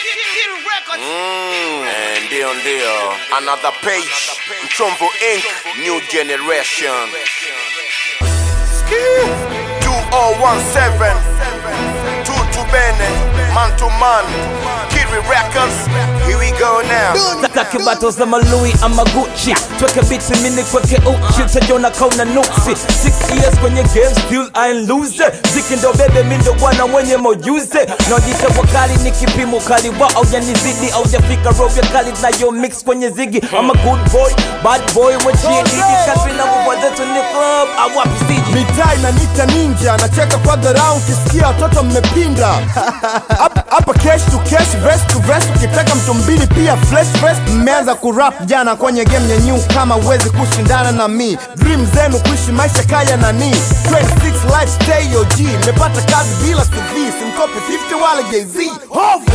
Mm, eh, ndio ndio another page mchomvo inc new generation Ski. 2017 tutu bene man to man kiri records here we go now Nataka battles za malui ama Gucci tweke biti mini kweke uchi utajona kauna nuksi six years kwenye game still I ain't lose ziki ndo bebe mi ndo bwana mwenye mojuze naojita wakali ni kipimo kali wa aujanizidi aujafika rovya kali nayo mix kwenye zigi ama good boy bad boy wechiedidi kadri na mvua zetu ni club awapi siji mitaa inanita ninja nacheka kwa dharau ukisikia watoto mmepinda Hapa- hapa cash to cash vest to vest ukitaka mtu mbili pia flesh vest mmeanza kurap jana kwenye game nyenyu kama uwezi kushindana na mi dream zenu kuishi maisha kaya nani 26 life stay OG nimepata kazi bila CV simkopi 50 wala jz hovo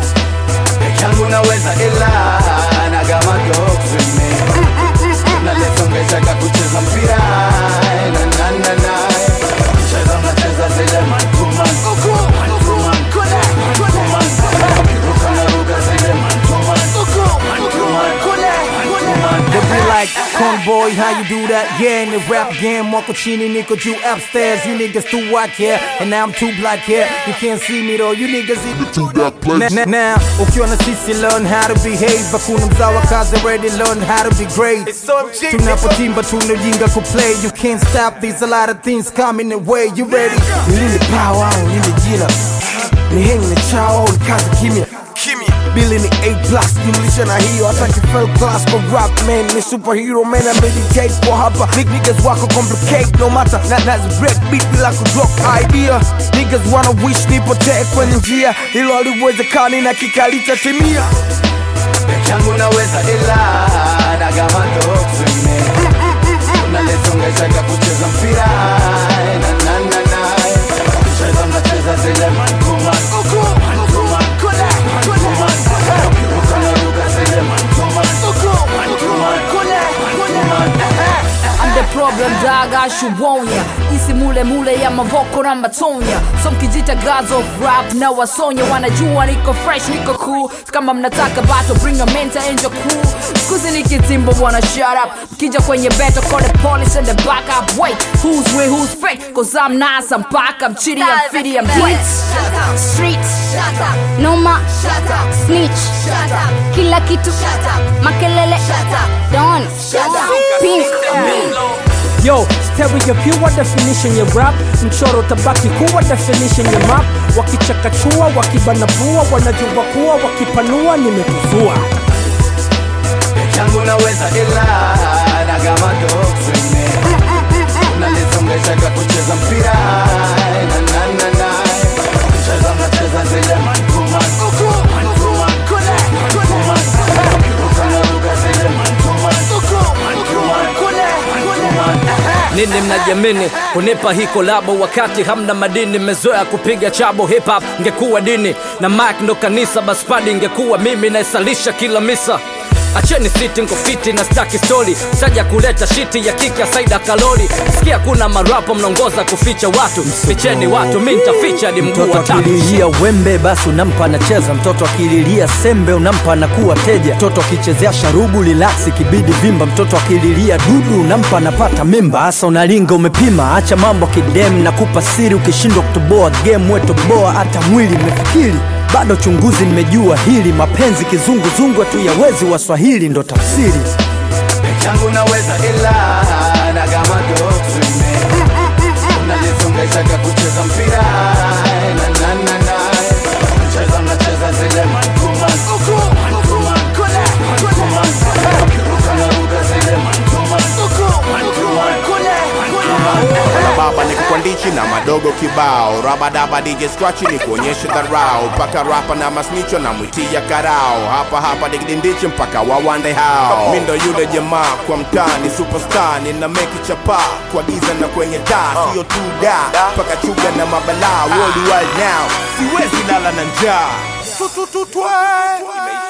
yangu naweza ila na gama dogsime nalesongeshaka kucheza mpira na na na na cheza nacheza zile mantuman mantuman mantuman ukiruka na ruka zile mantuman mantuman mantuman They be like, Conboy, how you do that? Yeah, in the rap game, Marco Chini, Nico, you upstairs. You niggas too white here, and now I'm too black here. You can't see me though, you niggas even too black place. Now, now, ukiona sisi learn how to behave. Hakuna mzawa kazi already learned how to be great. Tunapotimba tunajinga ku play. You can't stop these, a lot of things coming the way. You ready? Nilinde power, nilinde jina. Ni hengi na chao, ni kazi kimya. Bili ni A plus, jumlisha na hiyo hata kifel class kwa rap man ni superhero man I meditate kwa hapa Big niggas wako complicate no matter na nazi break beat bila ku drop idea Niggas wanna wish nipotee kwenye njia hilo haliwezekani na kikalita timia yangu naweza ila na gama dogsime nalesongeshaka kucheza mpira na na na na cheza nacheza zile mantuman mantuman mantuman ukiruka na ruka zile mantuman mantuman mantuman I'm the problem dog, I should warn ya Isi mule mule ya mavoko na matonya So mkijita gods of rap na wasonya Wanajua niko fresh, niko cool kama mnataka battle, bring a mentor and your cool Skuzi nikitimbo wanna shut up Mkija kwenye beto, call the police and the back up Wait, who's real, who's fake? Cause I'm nice, I'm back, I'm chitty, I'm fitty, I'm dead Street Noma Snitch Kila kitu Makelele Don Pink Yo, stereo pure definition ya rap mchoro tabaki kuwa definition ya map wakichakachua wakibanabua wanajua kuwa wakipanua nimetuzua yangu naweza ila na gama dogsime nalisongeshaka kucheza mpira na na na na cheza nacheza zile mantuman mantuman mantuman ukiruka na ruka zile mantuman mantuman mantuman nini mnajiamini kunipa hii kolabo wakati hamna madini mmezoea kupiga chabo hip hop ngekuwa dini na mike ndo kanisa baspadi ngekuwa mimi naisalisha kila misa acheni siti nkofiti na staki stori saja kuleta shiti ya kiki ya saida kalori sikia kuna marapo mnaongoza kuficha watu ficheni watu mi ntaficha hadi mguu mtoto wa tatu akililia wembe basi unampa anacheza mtoto akililia sembe unampa anakuwa teja mtoto akichezea sharubu lilaksi kibidi vimba mtoto akililia dudu unampa anapata mimba hasa unalinga umepima acha mambo kidem na kupa siri ukishindwa kutoboa game wetoboa hata mwili umefikiri bado chunguzi nimejua hili mapenzi kizunguzungu tu yawezi waswahili ndo tafsiri yangu naweza ila na gama dogsime nalisongeshaka kucheza mpira na na na na cheza nacheza zile mantuman mantuman mantuman ukiruka na ruka zile mantuman mantuman mantuman baba ni kukwandichi na madogo kibao rabadaba dj scratch ni kuonyesha dharau mpaka rapa na masnicho na mwitia karao hapa hapa digidindichi mpaka wawande hao mi ndo yule jamaa kwa mtaa ni superstar nina meki chapa kwa giza na kwenye taa siyo tu da mpaka chuga na mabalaa worldwide now siwezi lala na njaa Tu, tu, tu, twa.